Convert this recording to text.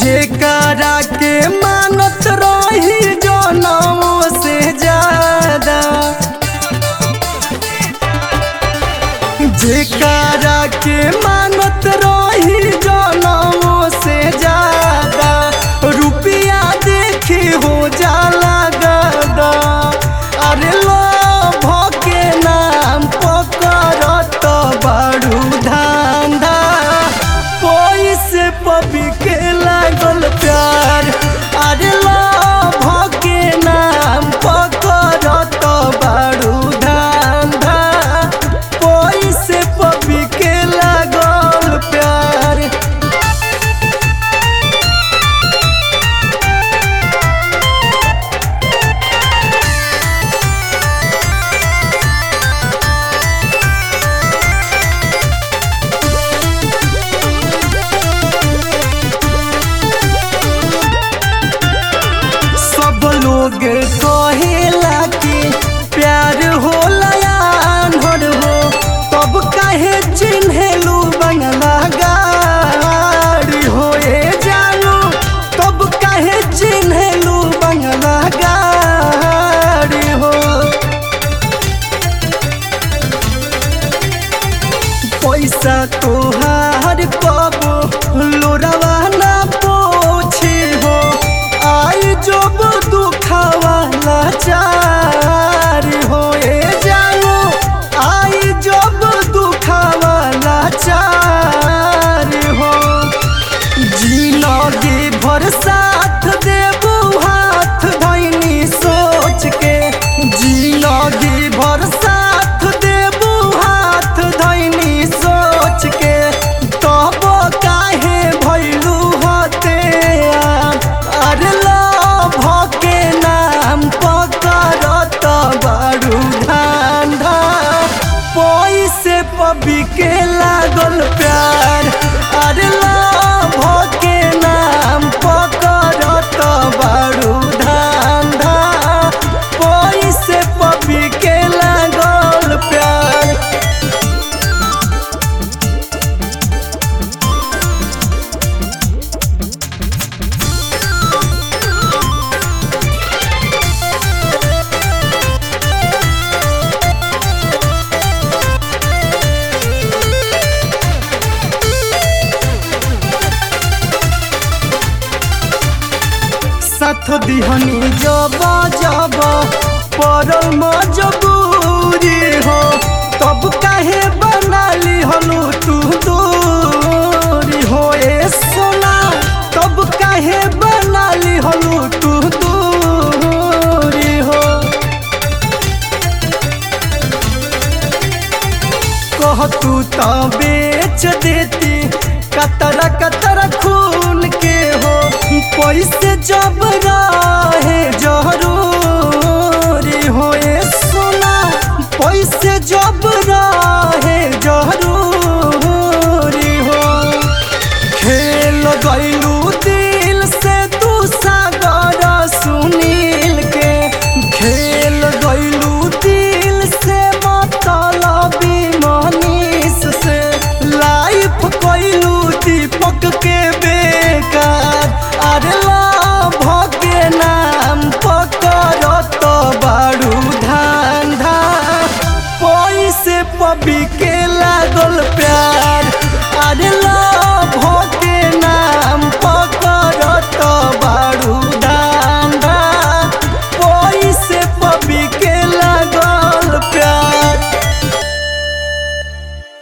जेकरा के मानत रही जनमों से ज्यादा जेकरा के मानत रही जनमों से ज्यादा रुपया देखी हो जाला गदा अरे लोभ के नाम पकड़त बड़ू धांधा पैसे पबी के लागल प्यार अरे लोभ के नाम पकड़त बड़ू धांधा पैसे पबी के लागल प्यार सब लोग कहेला कि प्यार होला आन्हर हो तब काहे चिन्हेलू बंगला गाड़ी हो ए जानू तब काहे चिन्हेलू बंगला गाड़ी हो पैसा तोहार कबो लोरवा ना पोछे हो आई जब दुखावा लाचार हो ए जानो आई जब दुखावा लाचार हो जिंदगी भर साथ देबू हाथ धैनी सोच के जिंदगी भर साथ देबू हाथ धैनी सोच के तब काहे भैलू होते अरे लोभ के नाम पकड़त बड़ू धांधा पैसे पबी के लागल प्यार अरे लोभ के नाम पकड़त बड़ू धांधा पैसे पबी के लागल प्यार साथ दिहनी जब जब पड़ल मजबूरी हो तब काहे बनाली हलू तू दूरी हो ए सोना तब काहे बनाली हलू तू दूरी हो कह तू तो बेच देती कतरा कतरा खून के हो पैसे जब रहे जरूरी हो ए सोना पैसे जब रहे जरूरी हो खेल गईलू दिल से तू सागर सुनील के खेल गईलू दिल से मतलबी मनीष से लाइफ गईलू दीपक के बेकार अरे लाभ के नाम पकड़त बाड़ू धांधा पैसे पबी के लागल प्यार